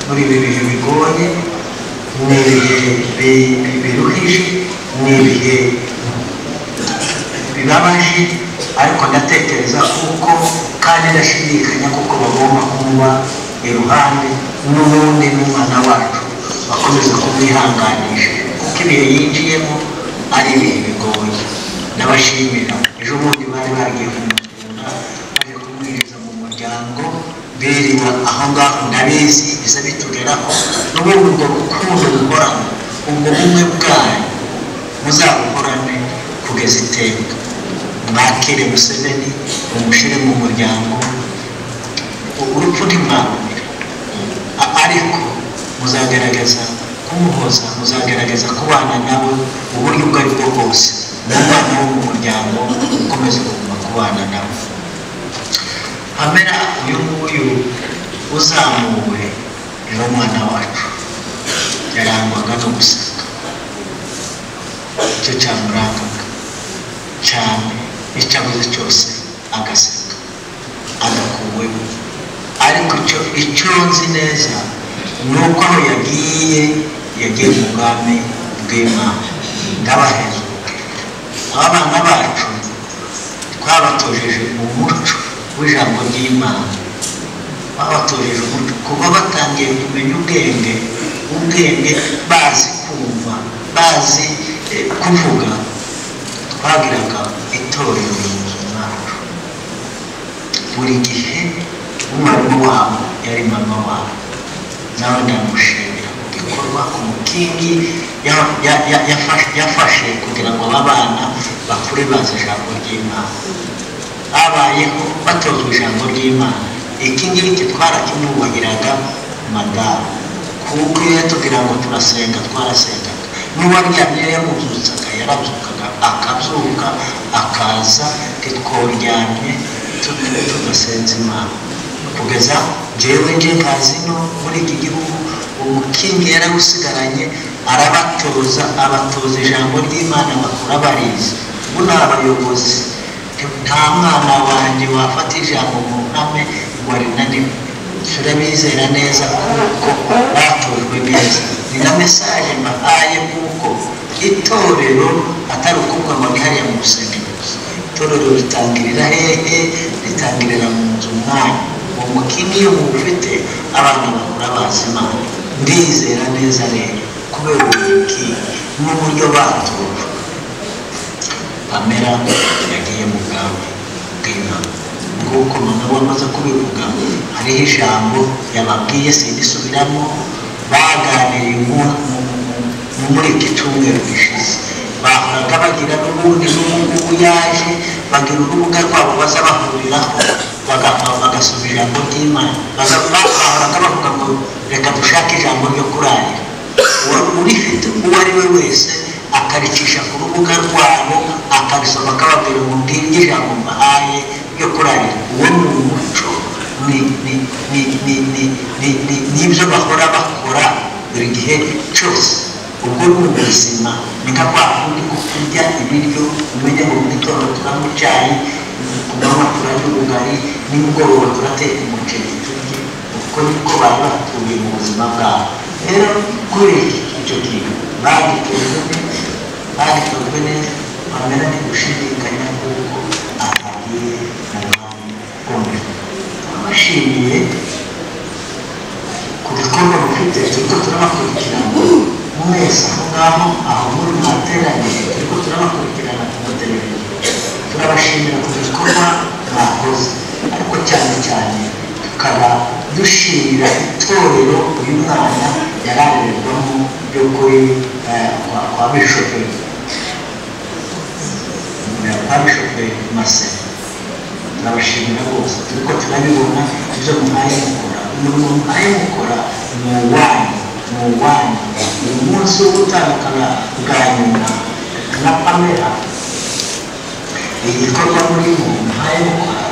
muri ibi bihe bigoye ni ibihe bi- bi- biruhije ni ibihe bibabaje ariko ndatekereza kuko kandi ndashidikanya kuko bagomba kumuba iruhande n'ubundi n'umwana wacu bakomeza kumwihanganisha kuko ibihe yinjiyemo ari ibihe bigoye ndabashimira ejo bundi bari bagiye kumutunda baje kumwinjiza mu muryango biriwe aho ngaho ndabizi biza bitugeraho n'ubundi ubwo rukundo muhorana ubwo bumwe bwanyu muzabuhorane kugeza iteka mwakire museveni mumushyire mu muryango urupfu ntimwabonera A- ariko muzagerageza kumuhoza muzagerageza kubana nawe uburyo ubwo ari bwo bwose n'umwana wo mu muryango ukomeze kuguma kubana nawe hamera uyu nguyu uzamuwe yari umwana wacu yarangwaga no guseka icyo cyamurangaga cyane icyo avuze cyose agaseka agakuweho ariko icyo icyo nzi neza ni uko aho yagiye yagiye mu bwami bw'imana ndabahezo abana bacu twabatojeje umuco w'ijambo ry'imana babatojeje umuco kuba batangiye kumenya ubwenge ubwenge bazi kumva bazi eh, kuvuga twagiraga itorero mu nzu zacu buri gihe umwarimu wabo yari mama wabo nawe ndamushimira ku gikorwa ku mukingi ya- ya- ya- yafashe- yafashe kugira ngo aba bana bakure bazi ijambo ry'imana babayeho batozwa ijambo ry'imana iki ngiki twarakimwubahiraga madamu kuko iyo yatubwira ngo turasenga twarasengaga n'uwaryamye iyo yamubyutsaga yarabyukaga akabyuka akaza titworyamye tu- tudasenze imana kugeza njyewe nje nkazi no muri iki gihugu umukingi yarawusigaranye arabatoza abatoza ijambo ry'imana bakura barizi ubu ni abayobozi nta mwana wanjye wafata ijambo mu ntame ngo rinanirwe turabizera neza kuko batojwe neza ni na mesaje mbahaye kuko itorero atari ukuvuga ngo ni hariya mu rusengero gusa itorero ritangirira hehe ritangirira mu nzu umwanya uwo mukingi iyo muwufite abantu bakura bazi imana ndizera neza rero kubera uwo mukingi n'uburyo batojwe pamela yagiye mu bwami bw'imana nguko noneho wamaze kubivuga hariho ijambo yababwiye sirisubiramo baganiriye mu- mu- mu- mu- muri iki cyumweru gishize bahoraga bagira n'ubundi n'ubu ngubu yaje bagira urubuga rwabo baza bahuriraho bagasoma ijambo ry'imana bahora bavuga ngo reka dushake ijambo ryo kurarira urifite uwo ari we wese akaricisha ku rubuga rwabo akarisoma akababwira ngo ngiryo ijambo mbahaye ryo kurarira uwo ni umuco ni ni ni ni ni ni ni nibyo bahora bakora buri gihe cyose ubwo ni ubuzima ni nka kwa kundi ko kurya ibiryo umenya ngo mu gitondo turanywa icyayi ku manywa turanywa ubugari nimugoroba turateka umuceri turye uko niko bari batuye mu buzima bwabo rero kubera icyo kintu bagitojwe neza bagitojwe neza bamera ni gushidikanya kuko ahagiye mu mwanya ukomeye abashimiye ku bikorwa mufite turiko turabakurikirana mwese aho ngaho aho muri mwateraniye turiko turabakurikirana ku mateleviziyo turabashimira ku bikorwa mwakoze ariko cyane cyane tukaba dushimira itorero uyu mwana yararerwamo by'ukuri eh, kwa- kwa bishoperi kwa bishoperi maseni turabashimira bose turiko turabibona ibyo muhaye mukora umurimo muhaye mukora ni uwanyu ni uwanyu uyu munsi wo gutandukana bwa nyuma na pamela igikorwa murimo muhaye mukora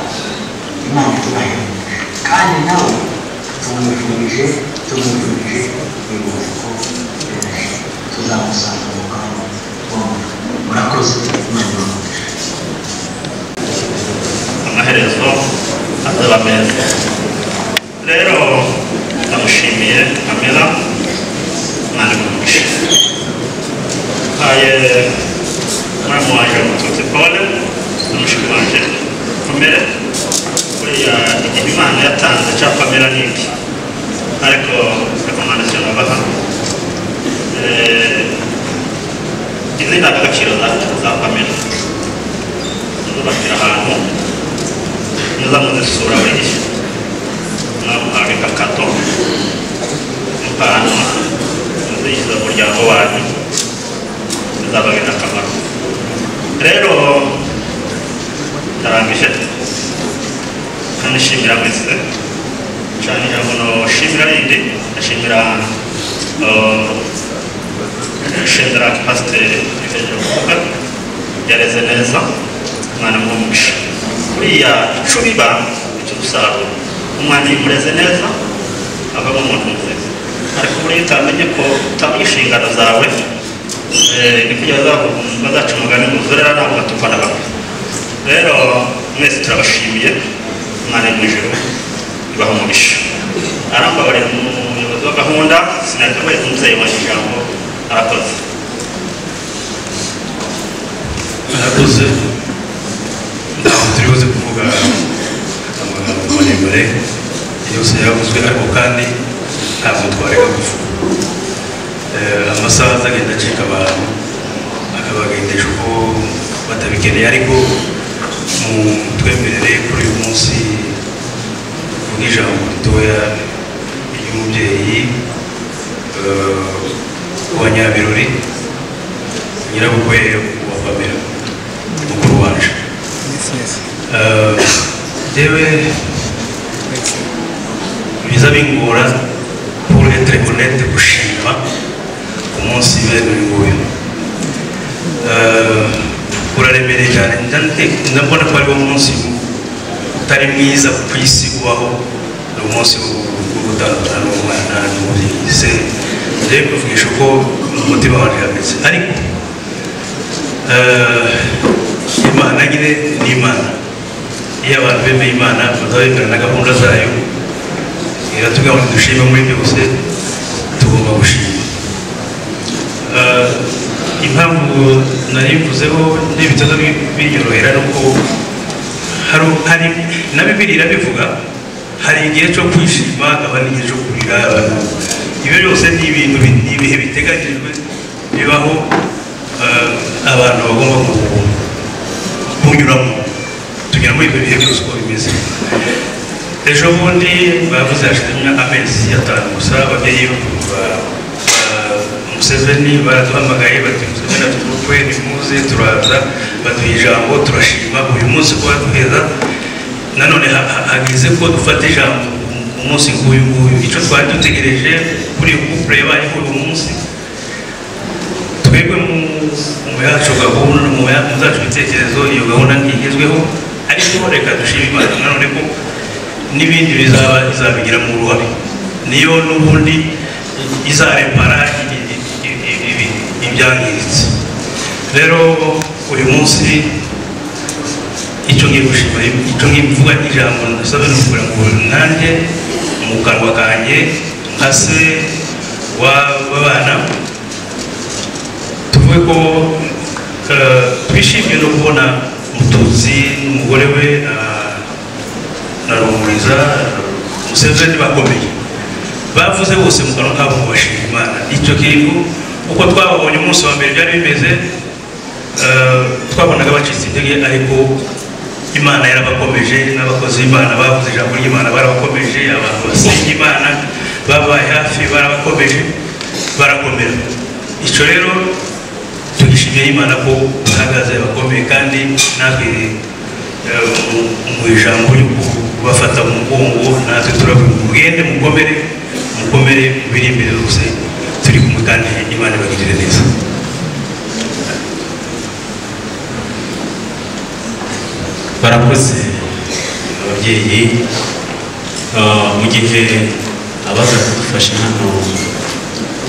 imana itubahembe kandi nawe tumwifurije tumwifurije ibiruhuko byoroshye tuzamusanga mu kanya bombi murakoze imana ibahe amaherezo azaba meza rero ndamushimiye amera mwari mwinshi haye umwami wanjye mututsi paul n'umushiki wanjye pamela buriya igihe imana yatanze cya pamela ni iki ariko rekomandasiyo nabaha Eh, izi ndangagaciro za- za pamela zubakira ahantu neza muzisura buri gihe mwamuhabika kato impano muzigize umuryango wanyu bizababera akamaro rero ndarangije kanishimira mwese cyane ijambo noshimira rindi ndashimira eh, shimira pasiteri hejuru kuvuga yareze neza umwana mwumvishe buriya ico biba icyo dusarura umwana iyo umureze neza avamo umuntu muzima ariko buriya utamenye ko utamenya inshingano zawe eh, ni kugira bazavu- bazaca umugani mu zurera nabo batukwa na bamwe rero mwese turabashimiye umwana mu ijoro ibaha umugisha arambabarira umuyobozi wa gahunda sinakabaye umubyeyi wanjye ijambo arakoze arakoze ntabwo turi buze kuvuga amagambo maremare yose yavuzwe ariko kandi ntabwo twareka kuvuga Eh, amasaha azagenda acika abantu akabagendesha uko batabikeneye ariko mutwemerere kuri uyu munsi kuvuga ijambo ritoya ry'umubyeyi eh, wa nyabirori nyirabukwe wa pamela mukuru wacu yewe biza bingora pour être honnête gushima ku munsi bene uyu nguyu Eh, uraremereye cyane Njya nte- ndabona ko ariwo munsi utari mwiza ku isi ubaho ni umunsi wo- wo gutandukana n'umwana n'umubyeyi se njyewe kuvugisha uko umutima wanjye uhameze ariko Eh, imana nyine ni imana iyo abantu bemeye imana bazabemera na gahunda zayo iratubwira ngo dushime muri byose tugomba gushima Eh, impamvu narivuzeho n'ibitaza binyorohera ni uko hari hari na bibiri irabivuga hari igihe cyo kwishima hakaba n'igihe cyo kurira abantu ibyo byose ni ibintu bi- ni ibihe biteganyijwe bibaho eh, abantu bagomba ku- kunyuramo tugira muri ibyo bihe byose uko bimeze ejo bundi bavuze hashize imyaka amezi atanu gusa ababyeyi ba- ba- museveni baraduhamagaye bati museveni atumukwe nimuze turaza baduha ijambo turashima uyu munsi kuba duheza nanone ha- ha- hageze ko dufata ijambo ku munsi nk'uyu nguyu icyo twari dutegereje kuri iyi kupure yabaye kuri uyu munsi twebwe mu mu yacu gahunda mu ya- mu zacu ibitekerezo iyo gahunda ntigezweho ariko reka dushime imana nanone ko n'ibindi bizaba bizabigira mu ruhare niyo n'ubundi izarepara i- i- i- i- ibi- ibyangiritse rero uyu munsi icyo ngiye gushima icyo ngiye kuvuga ijambo nasabwe ni ukugira ngo nanjye mu kanwa kanjye nka se wa- w'abana tuvuge ko eh, twishimiye no kubona mutuzi n'umugore we na- na rumuriza museveni bakomeye bavuze bose mu kanwa kabo ngo bashima imana icyo kintu uko twababonye umunsi wa mbere byari bimeze eh, twabonaga bacitse intege ariko imana yarabakomeje n'abakozi b'imana bavuze ijambo ry'imana barabakomeje abantu basenga imana babaye hafi barabakomeje barakomera icyo rero turishimiye imana ko bahagaze bakomeye kandi natwe eh, mu- mu ijambo ryo kubafata mu mugongo natwe turavuga mugende mukomere mukomere mu biri imbere bose turi kumwe kandi imana ibagirire neza barakoze ababyeyi Ah, mu gihe abaza kudufasha hano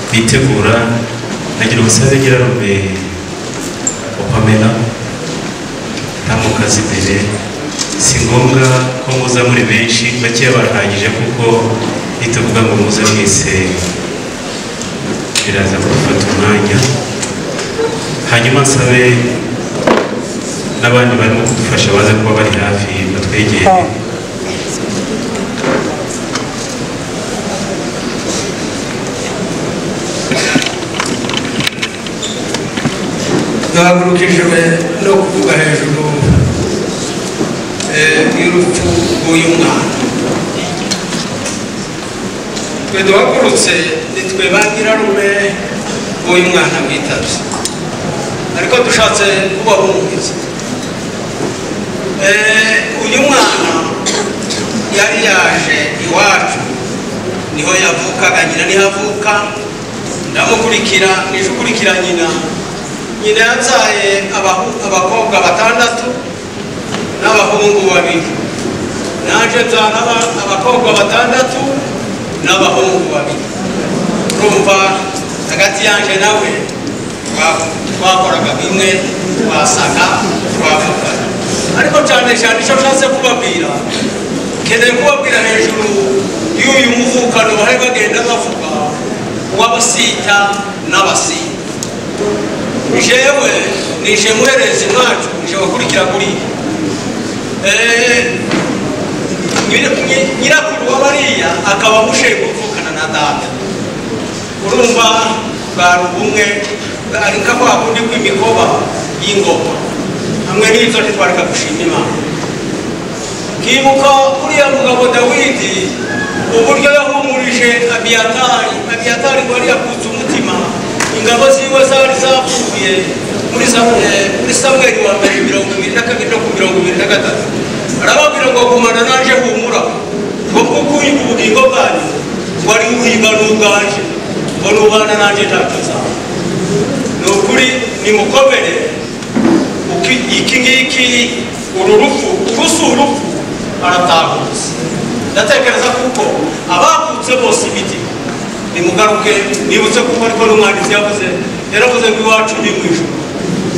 bitegura nagira umusaza nyirarume wa pamela ntamukazi imbere si ngombwa ko muza muri benshi bakeya barahagije kuko bitavuga ngo muze mwese biraza kudufata umwanya hanyuma nsabe n'abandi barimo kudufasha baze kuba bari hafi batwegere duhagurukijwe no kuvuga hejuru eh, y'urupfu rw'uyu mwana twe duhagurutse nitwe ba nyirarume b'uyu mwana witabye ariko dushatse kubahumuriza Eh, uyu mwana yari yaje iwacu niho yavukaga nyina niho avuka ndamukurikira nije ukurikira nyina nyina yabyaye abahu- abakobwa batandatu n'abahungu babiri naje nzana aba- abakobwa batandatu n'abahungu babiri urumva hagati yanjye nawe twa- twakoraga bimwe twasaga twavugana ariko cyane cyane icyo nshatse kubabwira nkeneye kubabwira hejuru y'uyu muvukano bari bagenda bavuga w'abasita n'abasita jewe nije muherezi mwacu nije wakurikira kuri Eh, nyira- nyi- nyirakuru wa bariya akaba mushehe kuvukana na data urumva bari ubumwe ari nka kwa kundi kw'imikoba y'ingoma hamwe n'ibyo ntitwareka gushima imana nkibuka uriya mugabo dawidi uburyo yahumurije abiyatari abiyatari ngo yari yakutse umutima ingabo ziwe zari zapfuye muri Samu- eh, muri samweli wa mbere mirongo ibiri na kabiri no ku mirongo ibiri na gatatu arababwira ngo gumana naje humura ngo kuko uyu ubugingo bwanyu wari uhiga n'ubwaje ngo nubana nanjye ntacyo nzaba ni ukuri nimukomere uki- iki ngiki uru rupfu urusi urupfu aratahutse ndatekereza kuko abakutse bose imiti nimugaruke nibutse kuko ariko n'umwanditsi yavuze yaravuze ngo iwacu ni mu ijuru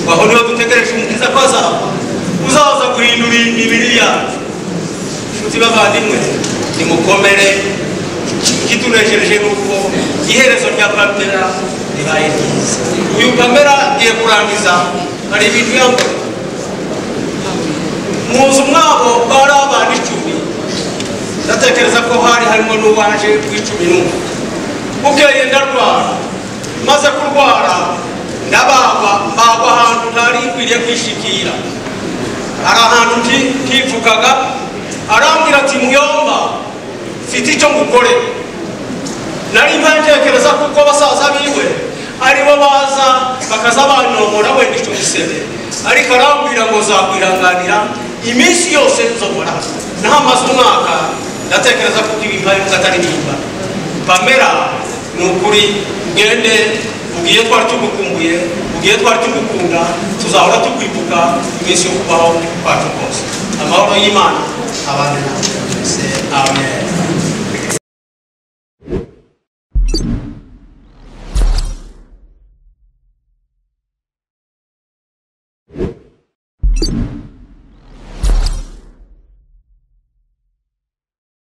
aho niho dutegereje umukiza ko azaba uzaza guhindura imibiri yacu inshuti bavandimwe nimukomere ikitunejereje ni uko iherezo rya pamela ribaye ryiza uyu pamela agiye kurangiza hari ibintu yambaye mu nzu mwabo bari abana icumi ndatekereza ko hari harimo n'uwaje w'icumi n'umwe bukeye ndarwara maze kurwara ndabagwa mbagwa ahantu ntari nkwiriye kwishikira hari ahantu nti- ntivugaga arambwira ati muyomba mfite icyo ngukorera nari ntekereza kuko basaza biwe aribo baza bakaza banyombora wenda icyo gisebe ariko arambwira ngo zakwihanganira iminsi yose nzobora hano ntamaze umwaka ndatekereza ko ibi ntari atari nimba pamela ni ukuri ugende ugiye twari tugukumbuye ugiye twari tugukunda tuzahora tukwibuka iminsi yo kubaho kwacu kose amahoro y'imana abane nawe